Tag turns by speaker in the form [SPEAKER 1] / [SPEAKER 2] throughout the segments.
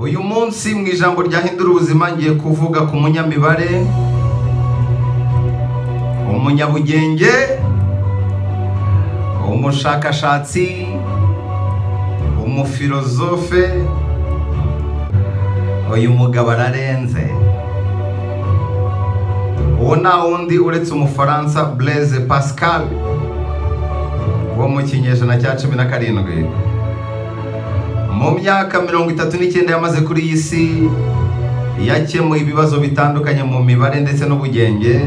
[SPEAKER 1] uyu munsi mu ijambo ryahindura ubuzima ngiye kuvuga ku munyamibare umunyabugenge umushakashatsi umufilozofe uyu mugabo ararenze uwo nta wundi uretse umufaransa bureze pascal wo mu kinyejana cya cumi na karindwi mu myaka mirongo itatu n'icyenda yamaze kuri iyi si yakemuye ibibazo bitandukanye mu mibare ndetse n'ubugenge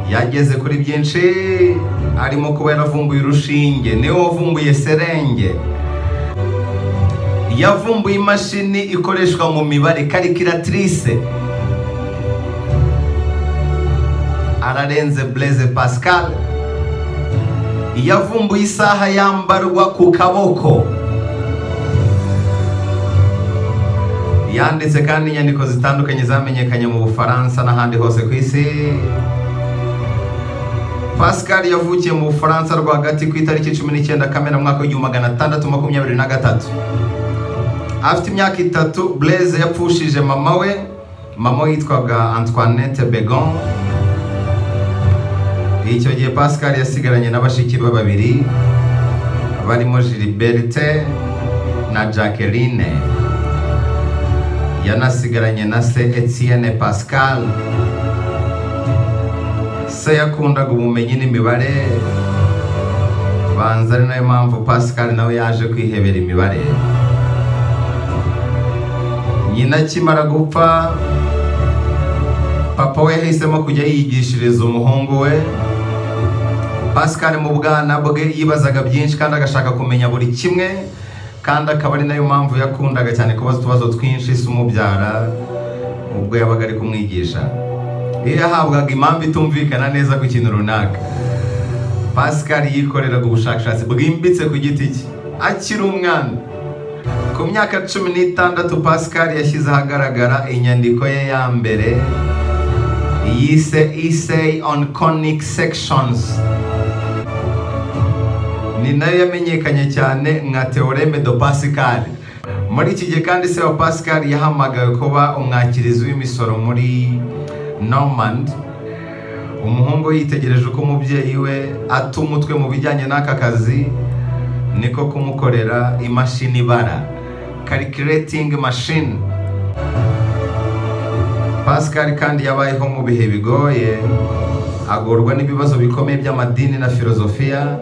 [SPEAKER 1] yageze kuri byinshi arimo kuba yaravumbuye urushinge niwe wavumbuye serenge yavumbuye imashini ikoreshwa mu mibare karikiratirise ararenze bureze pascal yavumbuye isaha yambarwa ku kaboko yanditse kandi inyandiko zitandukanye zamenyekanye mu bufaransa n'ahandi hose ku isi pascal yavukiye mu bufaransa rwagati ku itariki cumi n'icyenda kamena mwaka w'igihumbi magana atandatu makumyabiri na gatatu afite imyaka itatu bureze yapfushije mama we mama we yitwaga antoinette begon icyo gihe pascal yasigaranye na bashiki be babiri barimo giliberte na jacqueline yanasigaranye na se Etienne Pascal se yakundaga ubumenyi n'imibare banza ari nayo mpamvu Pascal nawe yaje kwihebera imibare nyina akimara gupfa papa we yahisemo kujya yigishiriza umuhungu we Pascal mu bwana bwe yibazaga byinshi kandi agashaka kumenya buri kimwe kandi akaba ari nayo mpamvu yakundaga cyane kubaza utubazo twinshi si umubyara ubwo yabaga ari kumwigisha iyo yahabwaga impamvu itumvikana neza ku kintu runaka pascal yikoreraga ubushakashatsi bwimbitse ku giti cye akiri umwana ku myaka cumi n'itandatu pascal yashyize ahagaragara inyandiko ye ya mbere yise isay on conic sections ni nayo yamenyekanye cyane nka Theoreme de Pascal muri iki gihe kandi se wa Pascal yahamagawe kuba umwakirizi w'imisoro muri Normand umuhungu yitegereje uko umubyeyi we ata umutwe mu bijyanye n'aka kazi niko kumukorera imashini ibara calculating machine Pascal kandi yabayeho mu bihe bigoye agorwa n'ibibazo bikomeye by'amadini na filozofiya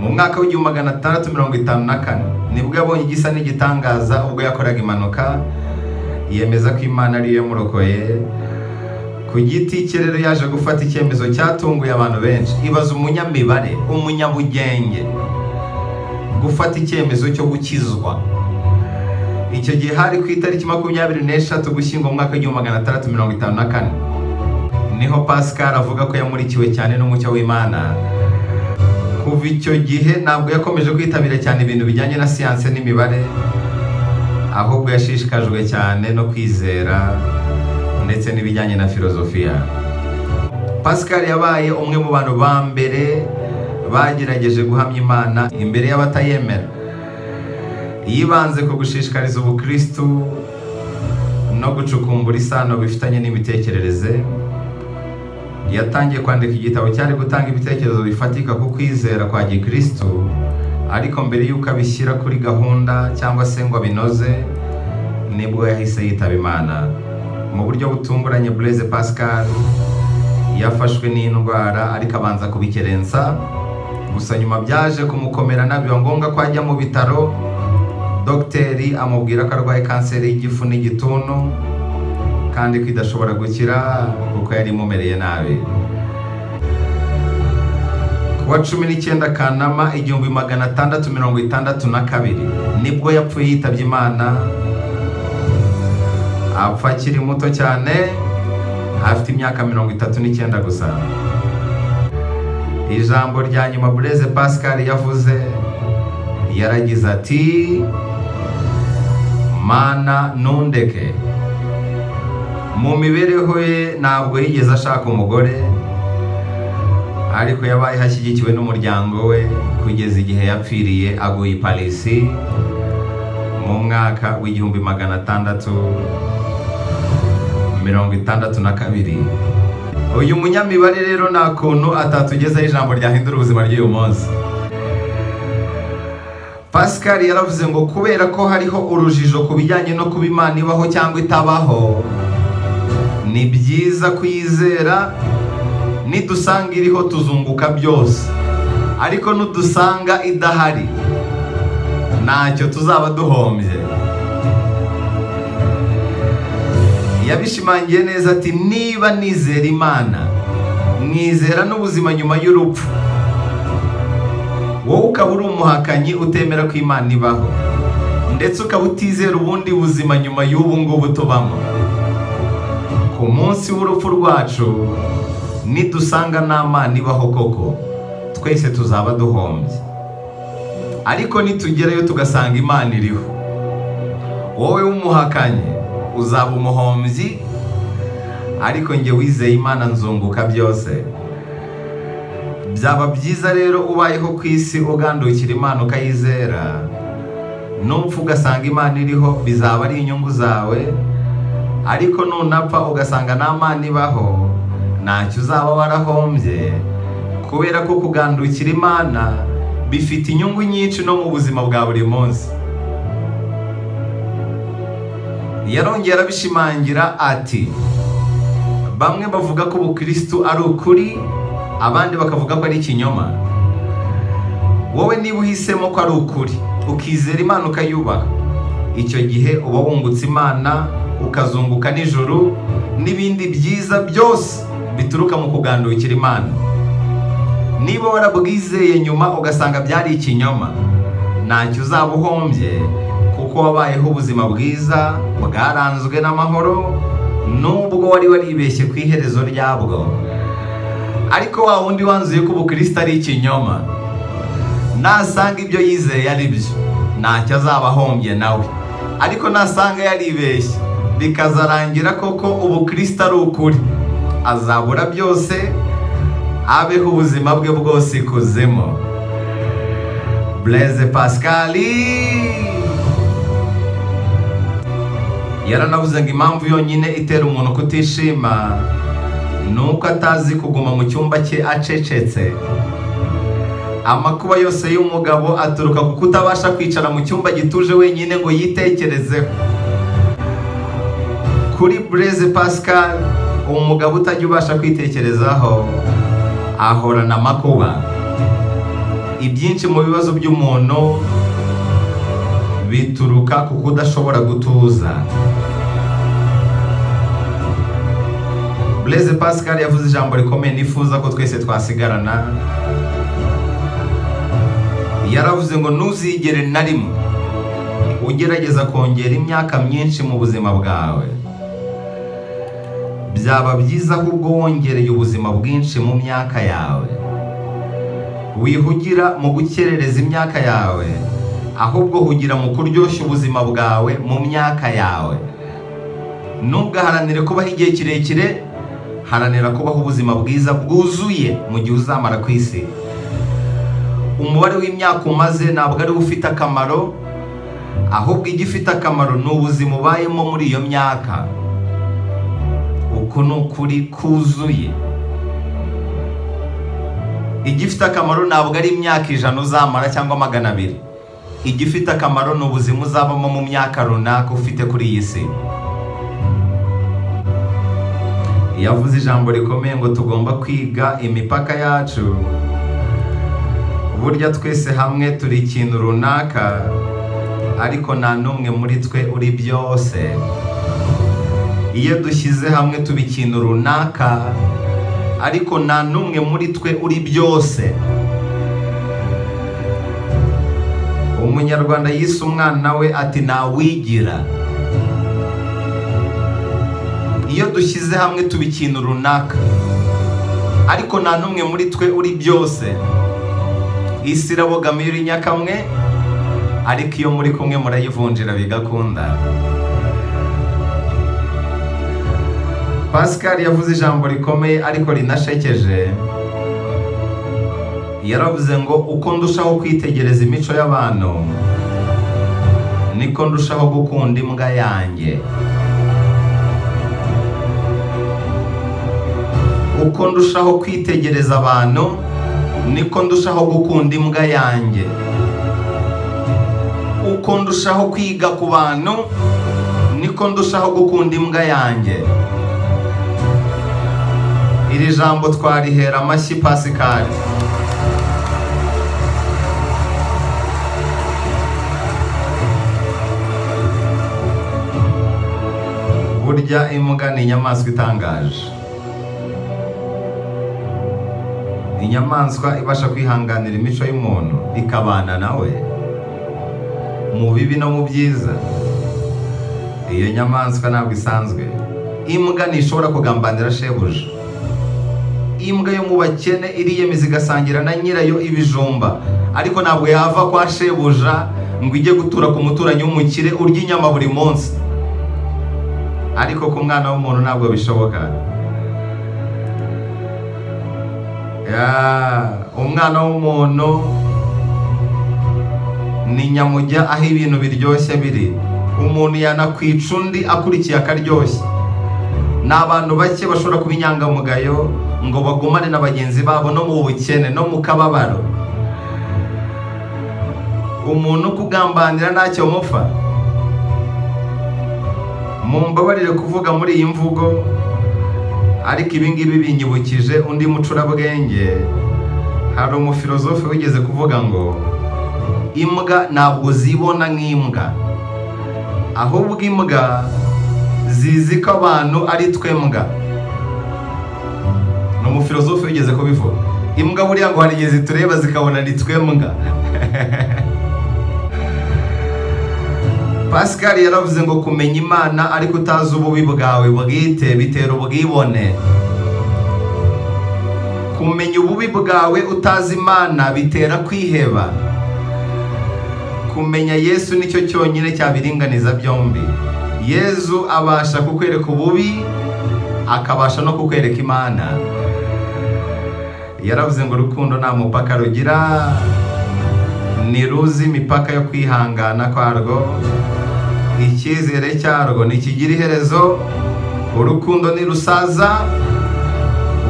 [SPEAKER 1] mu mwaka w'igihumbi magana atandatu mirongo itanu na kane nibwo yabonye igisa n'igitangaza ubwo yakoraga impanuka yemeza ko imana ariyo yamurokoye ku giti cye rero yaje gufata icyemezo cyatunguye abantu benshi ibaza umunyamibare umunyabugenge gufata icyemezo cyo gukizwa icyo gihe hari ku itariki makumyabiri n'eshatu gushyingo mu mwaka w'igihumbi magana atandatu mirongo itanu na kane niho pascal avuga ko yamurikiwe cyane n'umucyo w'imana kuva icyo gihe ntabwo yakomeje kwitabira cyane ibintu bijyanye na siyanse n'imibare ahubwo yashishikajwe cyane no kwizera ndetse n'ibijyanye na filozofiya pascal yabaye umwe mu bantu ba mbere bagerageje guhamya imana imbere y'abatayemera yibanze ku gushishikariza ubukristu no gucukumbura isano bifitanye n'imitekerereze yatangiye kwandika igitabo cyari gutanga ibitekerezo bifatika ku kwizera kwa gikristo ariko mbere y'uko abishyira kuri gahunda cyangwa se ngo abinoze nibwo yahise yitaba imana mu buryo butunguranye bureze pascal yafashwe n'indwara ariko abanza kubikerensa gusa nyuma byaje kumukomerana biba ngombwa ko ajya mu bitaro dogiteri amubwira ko arwaye kanseri y'igifu n'igituntu kandi ko idashobora gukira kuko yari imumereye nabi kuwa cumi n'icyenda kanama igihumbi magana atandatu mirongo itandatu na kabiri nibwo yapfuye yitabye imana apfa akiri muto cyane afite imyaka mirongo itatu n'icyenda gusa ijambo rya nyuma bureze pascal yavuze yaragize ati mana ntundeke mu mibereho ye ntabwo yigeze ashaka umugore ariko yabayeho ashyigikiwe n'umuryango we kugeza igihe yapfiriye aguye i parisi mu mwaka w'igihumbi magana atandatu mirongo itandatu na kabiri uyu munyamibare rero nta kuntu atatugezaho ijambo ryahindura ubuzima ry'uyu munsi pascal yaravuze ngo kubera ko hariho urujijo ku bijyanye no kuba imana ibaho cyangwa itabaho ni byiza kuyizera nidusanga iriho tuzunguka byose ariko nudusanga idahari ntacyo tuzaba duhombye yabishimangiye neza ati niba nizera imana mwizera n'ubuzima nyuma y'urupfu wowe ukaba uri umuhakanyi utemera ko imana ibaho ndetse ukaba utizera ubundi buzima nyuma y'ubu ngubu tubamo ku munsi w'urupfu rwacu nidusanga nta mana ibaho koko twese tuzaba duhombye ariko nitugerayo tugasanga imana iriho wowe w'umuhakanyi uzaba umuhombyi ariko njye wizeye imana nzunguka byose byaba byiza rero ubayeho ku isi ugandukira imana ukayizera n'upfa ugasanga imana iriho bizaba ari inyungu zawe ariko nunapfa ugasanga nta mana ibaho ntacyo uzaba warahombye kubera ko kugandukira imana bifite inyungu nyinshi no mu buzima bwa buri munsi yarongera arabishimangira ati bamwe bavuga ko ubukirisitu ari ukuri abandi bakavuga ko ari ikinyoma wowe niba uhisemo ko ari ukuri ukizera imana ukayubaha icyo gihe uba wungutse imana ukazunguka nijoro n'ibindi byiza byose bituruka mu kugandukira imana niba warabwizeye nyuma ugasanga byari ikinyoma ntacyo uzaba uhombye kuko wabayeho ubuzima bwiza bwaranzwe n'amahoro nubwo wari waribeshye ku iherezo ryabwo ariko wa wundi wanzuye ko ubukristo ari ikinyoma nasanga ibyo yizeye ari byo ntacyo azaba ahombye nawe ariko nasanga yaribeshye bikazarangira koko ubukristo ari ukuri azabura byose abeho ubuzima bwe bwose ikuzimu bureze pasikari yaranavuze ngo impamvu yonyine itera umuntu kutishima ni uko atazi kuguma mu cyumba cye acecetse amakuba yose y'umugabo aturuka ku kutabasha kwicara mu cyumba gituje wenyine ngo yitekerezeho kuri bureze pascal umugabo utajya ubasha kwitekerezaho ahorana amakuba ibyinshi mu bibazo by'umuntu bituruka ku kudashobora gutuza bureze pascal yavuze ijambo rikomeye nifuza ko twese twasigarana yaravuze ngo ntuzigere na rimwe ugerageza kongera imyaka myinshi mu buzima bwawe byaba byiza ahubwo wongereye ubuzima bwinshi mu myaka yawe wihugira mu gukerereza imyaka yawe ahubwo hugira mu kuryoshya ubuzima bwawe mu myaka yawe ntugaharanire kubaho igihe kirekire haranira kubaho ubuzima bwiza bwuzuye mu gihe uzamara ku isi umubare w'imyaka umaze ntabwo ari ufite akamaro ahubwo igifite akamaro ni ubuzima ubayemo muri iyo myaka uku ni ukuri kuzuye igifite akamaro ntabwo ari imyaka ijana uzamara cyangwa magana abiri igifite akamaro ni ubuzima uzabamo mu myaka runaka ufite kuri iyi si yavuze ijambo rikomeye ngo tugomba kwiga imipaka yacu burya twese hamwe turi ikintu runaka ariko nta n'umwe muri twe uri byose iyo dushyize hamwe tuba ikintu runaka ariko nta n'umwe muri twe uri byose umunyarwanda yise umwana we ati ntawigira iyo dushyize hamwe tuba ikintu runaka ariko nta n'umwe muri twe uri byose isi irabogama iyo uri nyakamwe ariko iyo muri kumwe murayivunjira bigakunda pascal yavuze ijambo rikomeye ariko rinashekeje yaravuze ngo uko ndushaho kwitegereza imico y'abantu niko ndushaho gukunda imbwa yanjye uko ndushaho kwitegereza abantu niko ndushaho gukunda imbwa yanjye uko ndushaho kwiga ku bantu niko ndushaho gukunda imbwa yanjye iri jambo twarihera amashyi pasikari burya imbwa ni inyamaswa itangaje ni inyamaswa ibasha kwihanganira imico y'umuntu ikabana nawe mu bibi no mu byiza iyo nyamaswa ntabwo isanzwe imbwa ntishobora kugambanira shebuja imbwa yo mu bakene iriyemeza igasangira na nyirayo ibijumba ariko ntabwo yava kwa shebuja ngo ijye gutura ku muturanyi w'umukire urya inyama buri munsi ariko ku mwana w'umuntu ntabwo bishoboka Ya, umwana w'umuntu ni nyamujya aho ibintu biryoshye biri umuntu yanakwica undi akurikiye akaryoshye ni abantu bake bashobora kuba inyangamugayo ngo bagumane na bagenzi babo no mu bukene no mu kababaro umuntu kugambanira ntacyo mupfa mumbabarire kuvuga muri iyi mvugo ariko ibi ngibi binyibukije undi mucurabwenge hari umufilozofe wigeze kuvuga ngo imbwa ntabwo zibona nk'imbwa ahubwo imbwa zizi ko abantu ari twembwa ni umufilozofe wigeze kubivuga imbwa buriya ngo hari igihe zitureba zikabona ni twembwa pascal yaravuze ngo kumenya imana ariko utazi ububi bwawe bwite bitera ubwibone kumenya ububi bwawe utazi imana bitera kwiheba kumenya yesu nicyo cyonyine cyabiringaniza byombi yesu abasha kukwereka ububi akabasha no kukwereka imana yaravuze ngo urukundo nta mupaka rugira ntiruzi imipaka yo kwihangana kwarwo icyizere cyarwo ntikigira iherezo urukundo ntirusaza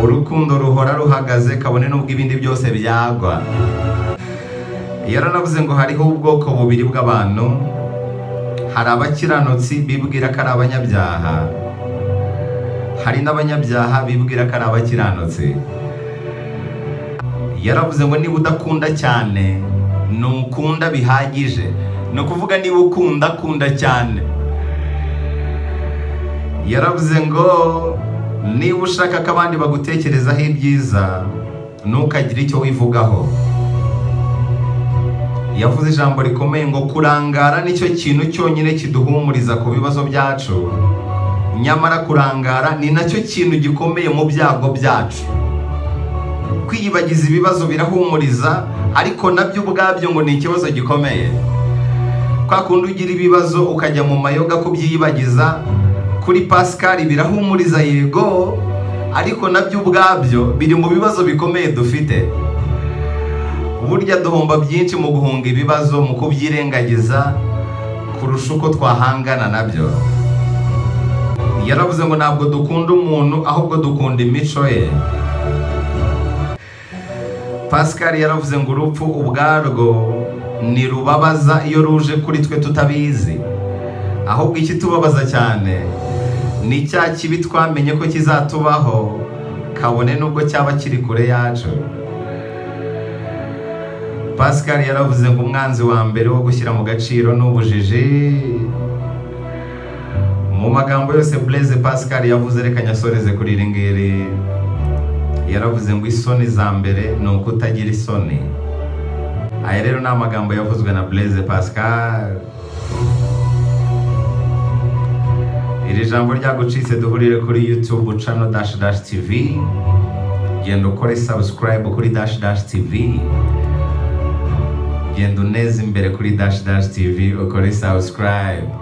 [SPEAKER 1] urukundo ruhora ruhagaze kabone n'ubwo ibindi byose byagwa yaranavuze ngo hariho ubwoko bubiri bw'abantu hari abakiranutsi bibwira ko ari abanyabyaha hari n'abanyabyaha bibwira ko ari abakiranutsi yaravuze ngo niba udakunda cyane ntukunda bihagije ni ukuvuga niba ukunda kunda cyane yaravuze ngo niba ushaka ko abandi bagutekerezaho ibyiza ntukagire icyo wivugaho yavuze ijambo rikomeye ngo kurangara nicyo kintu cyonyine kiduhumuriza ku bibazo byacu nyamara kurangara ni nacyo kintu gikomeye mu byago byacu kwiyibagiza ibibazo birahumuriza ariko nabyo ubwabyo ngo ni ikibazo gikomeye kwa kundi ugira ibibazo ukajya mu mayoga kubyiyibagiza kuri Pascal birahumuriza yego ariko nabyo ubwabyo biri mu bibazo bikomeye dufite burya duhomba byinshi mu guhunga ibibazo mu kubyirengagiza kurusha uko twahangana nabyo yaravuze ngo ntabwo dukunda umuntu ahubwo dukunda imico ye Pascal yaravuze ngo urupfu ubwarwo ntirubabaza iyo ruje kuri twe tutabizi ahubwo ikitubabaza cyane ni cya kibi twamenye ko kizatubaho kabone n'ubwo cyaba kiri kure yacu pascal yaravuze ngo umwanzi wa mbere wo gushyira mu gaciro ni ubujiji mu magambo yose bureze pascal yavuze reka nyasoreze kuri iri ngiri yaravuze ngo isoni za mbere ni ukutagira isoni aya rero ni amagambo yavuzwe na Blaise Pascal iri jambo ryagucitse duhurire kuri YouTube channel dash dash TV genda ukore subscribe kuri dash dash TV genda uneze imbere kuri dash dash TV ukore subscribe